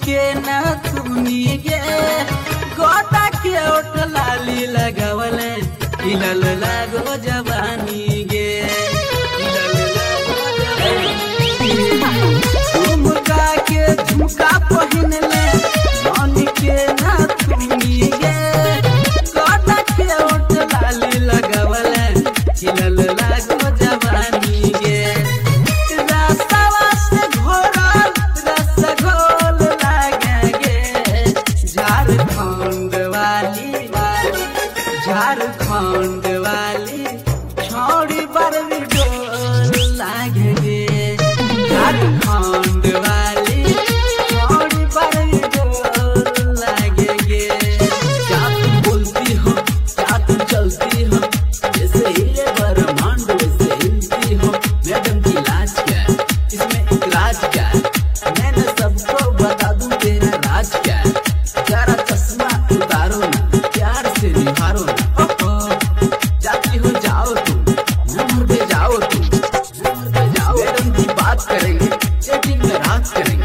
के न तुनी गे गोटा के ओट लाली लगावले हिलल लागो जवानी गे हिलल लागो जवानी झुमका के झुमका पहिनले मन के न तुनी गे गोटा के ओट लाली लगावले हिलल लागो जवानी गे रसवा से घोरल रसगोल लागे गे झारखंड वाली झारखंड वाली छौड़ी बरवी डोल लागे गे झारखंड वाली छौड़ी बरवी डोल लागे गे क्या तुम बोलती हो क्या तुम चलती हो जैसे हीरे ब्रह्मांड वैसे हिलती हो मैडम की लाज क्या है इसमें इलाज क्या है मैंने सबको बता दूं तेरा राज क्या है जरा चश्मा उतारो ना प्यार से निहारो ना ओहो जाती हो जाओ तुम नंबर पे जाओ तुम नंबर पे जाओ मैडम की बात करेंगे चैटिंग में रात करेंगे